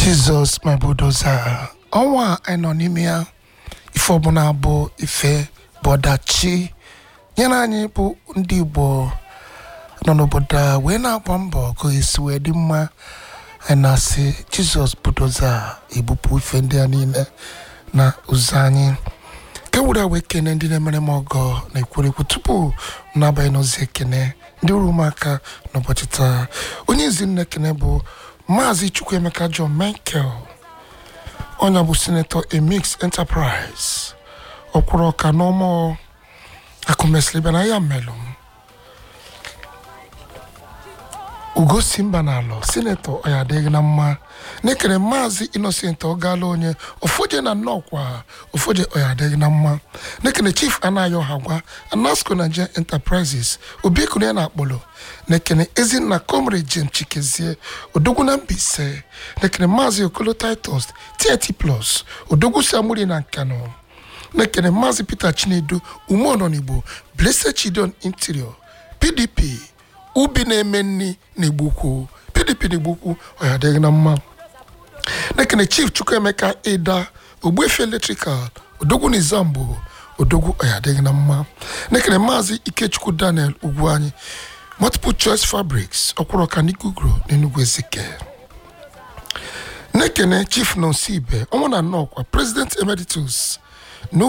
jizọs my bulldozer ọnwa a anyị nọ n'ime ya ife ọbụla bụ ife bụ ọdachi nyere anyị bụ ndị igbo nọ n'obodo a wee na-agba mbọ ka esi wee dị mma anyị na-asị jizọs bulldozer ebupụ ife ndị a niile na ụzọ anyị nke were wee kene ndị na-emere m ọgọ na ekwerekwu tupu m na-abanye n'ozi ekene ndị uru ụmụaka n'ụbọchị taa onye izi nne ekene bụ maazị chukwuemeka john michael onye bụ sinetọ emix enterprise ọkwụrụ ọka n'ọmụ akụmesịrị bịa na ya melụ m ugosi mba na alọ sinetọ ọya adịghị na mma na-ekere maazị innocent ọgala onye ofoje na nnọkwa ofoje ọya adịghị na mma na-ekene chief anayo ha gwa anasco nigeria enterprises obiekunu ya na akpọlọ na-ekene ezinna comrade jem chikezie odogwu na mbaise na-ekene maazị okolo titus tit plus odogwu si amuri na nkano na-ekene maazị peter chinedu umeọnọnigbo blessed chidon interior pdp ubi na-eme nri na-egbukwu pdp na-egbukwu ọya adịghị na mma na-ekene chief chukwuemeka ịda ogbuefi eletrikal odogwu na izambo odogwu ọya adịghị na mma na-ekene maazị ikechukwu daniel ugwu anyị multiple choice fabrics ọkwụrọka n'ikugro n'enugwu ezike na-ekene chief nonsi ibe ọnwa na nnọkwa president emeritus